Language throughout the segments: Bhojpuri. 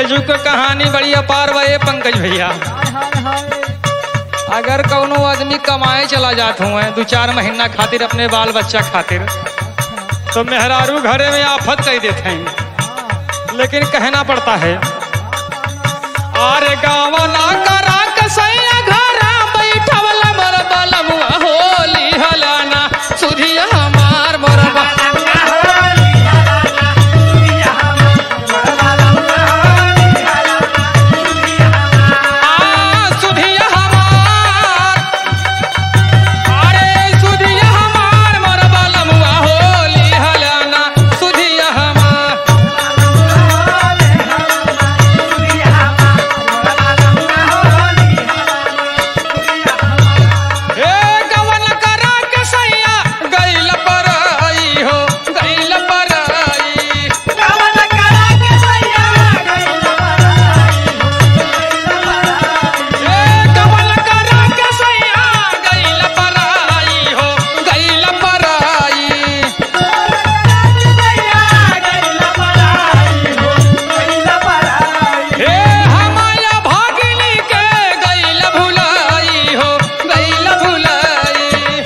जुग के कहानी बड़ी अपार बा ये पंकज भैया अगर कौनो आदमी कमाए चला जात हुए दो चार महीना खातिर अपने बाल बच्चा खातिर तो मेहरारू घरे में आफत कह देते हैं लेकिन कहना पड़ता है आरे गाँव ना करा कसैया घरा बैठवल मोर बलमुआ होली हलाना सुधिया हमार मोर सुधिया हमार अरे सुधिया हमार मोर बलमुआ होली हलाना सुधिया हमार हे गवन करा के सैया गइल पर आई हो गइल पर आई हे गवन करा के सैया गइल पर आई हो गइल पर आई हे हमाया भागिनी के गइल भुलाई हो गइल भुलाई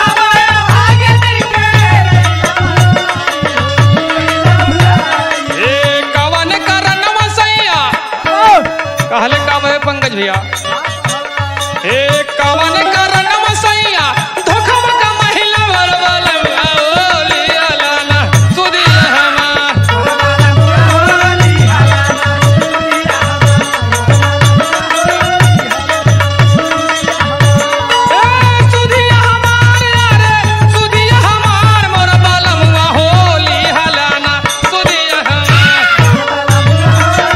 हे कवन करन मसैया कहले का भय पंकज भैया हे कवन करन मसैया धोखम का महिला बरबल ओली अलाना सुदिया हमार ए सुधिया हमार यारे सुधिया हमार मोर बालमुआ होली हलाना सुधिया हमार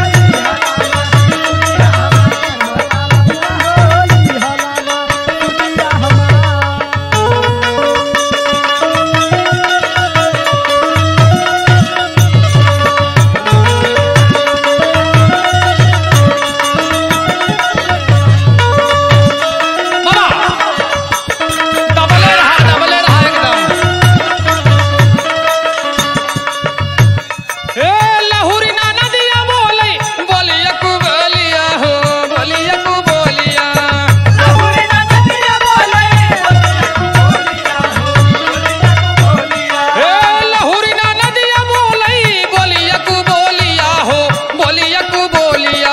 बाबा डबले रहा डबले रहा एकदम ए लहुरी ना नदिया बोली बोलिया कु बोलिया हो बोलिया कु बोलिया ए लहुरी ना नदिया बोली बोलिया कु बोलिया हो बोलिया कु बोलिया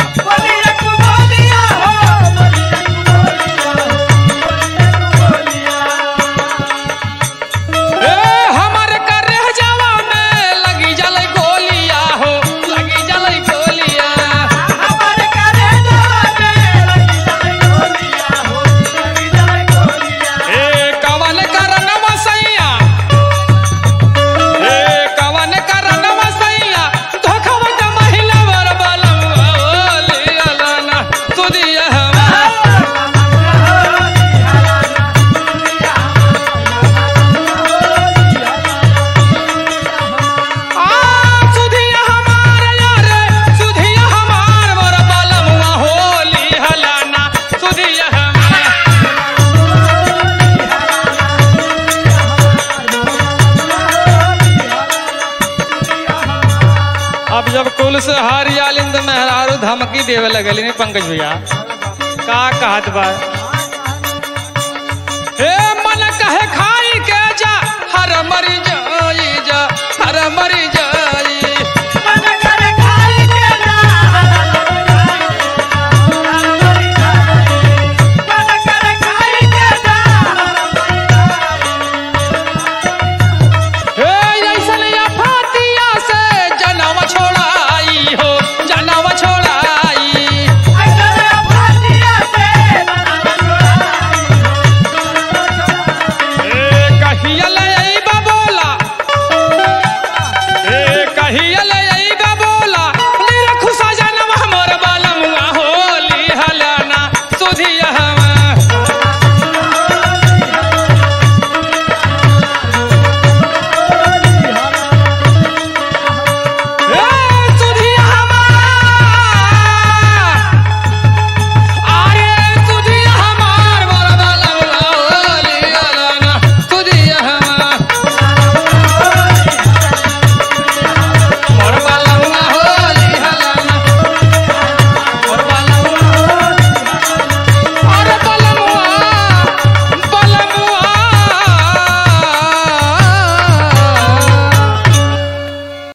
ए हमर करे जावा में लगी जलै गोलिया हो लगी जलै गोलिया ए कवन करन मसैया ए कवन करन मसैया धोखवा का महिला वर बलम ओली अलाना सुदिया हमार आ सुधिया हमार यारे सुधिया हमार मोर बलमुआ होली हलाना सुधिया हमार अब जब कुल से हरियालिन तो मेहरारू धमकी देवे लगली ने पंकज भैया का कहत बा हे मन कहे खाई के जा हर मरी जाई जा हर मरी